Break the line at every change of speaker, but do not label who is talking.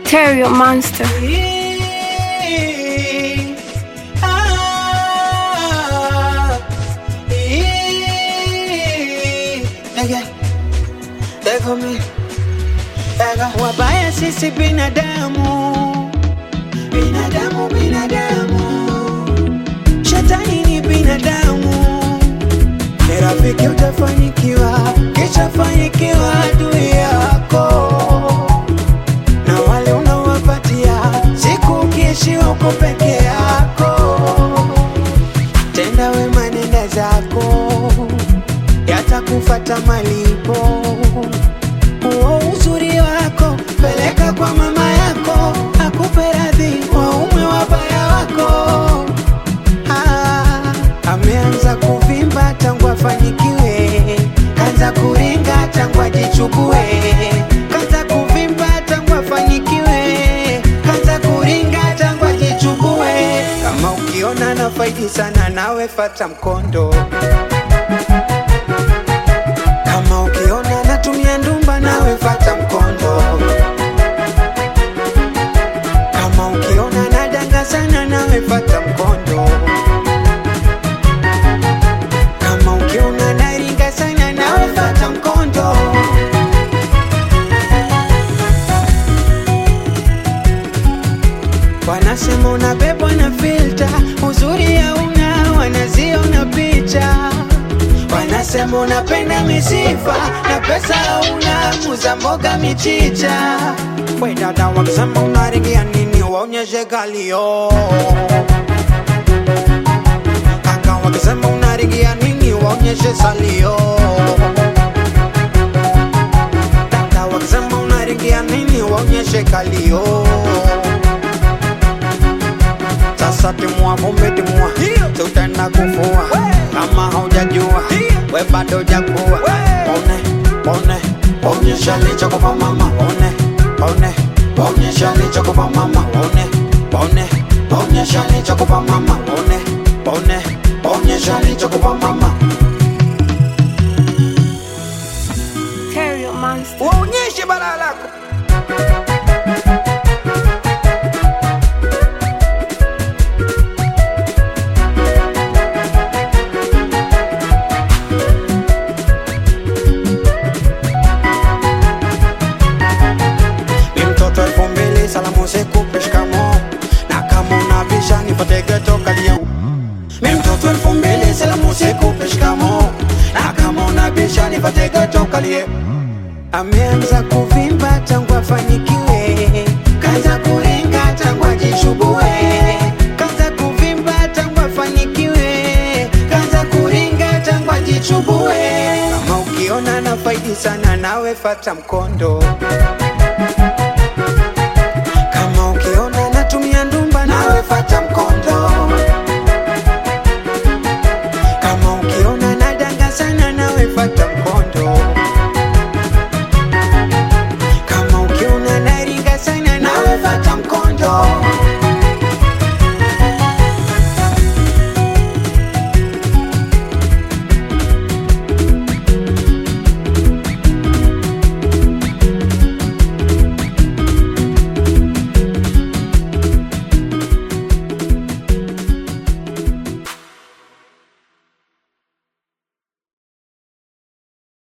Terrio Monster.
Wabaya sisi binadamu, binadamu, binadamu, shetani ni binadamu. Ni rafiki utafanikiwa, kisha fanikiwa adui yako na wale unawapatia siku ukiishiwa uko peke yako. Tenda wema, nenda zako, yatakufata malipo. Huo uzuri wako peleka kwa mama yako, akupe radhi waume wabaya wako. Ah, ameanza kuvimba tangu afanikiwe, kanza kuringa tangu ajichukue, kanza kuvimba tangu afanikiwe, kanza kuringa tangu ajichukue. Kama ukiona na faidi sana, nawe fata mkondo. Kama ukiona natumia ndumba, nawe fata mkondo. Kama ukiona nadanga sana, nawe fata mkondo. Kama ukiona naringa sana, nawe fata mkondo. Wanasema unabebwa na filter, uzuri hauna, wanaziona picha. Wanasema unapenda misifa na pesa hauna, muza mboga michicha. We dada, wakisema unaringia nini, waonyeshe kalio. Kaka, wakisema unaringia nini, waonyeshe salio. Dada, wakisema unaringia nini, waonyeshe kalio. Sasa timua vumbi timua, tutaenda kufua kama haujajua we bado jakuwa. One one onyesha lichokupa mama, one one onyesha lichokupa mama, one one onyesha lichokupa mama, one one onyesha lichokupa mama,
Terrio Monster.
waonyeshe balaa lako. Ni mtoto elfu mbili salamu sikupe shikamo na kama unabisha nipate geto kalia Mi mtoto elfu mbili salamu sikupe shikamo na kama unabisha nipate geto kalie Ameanza kuvimba tangu afanikiwe, kaza kuringa tangu ajishubue, kaza kuvimba tangu afanikiwe, kaza kuringa tangu ajichubue. Kama ukiona na faidi sana, nawe fata mkondo.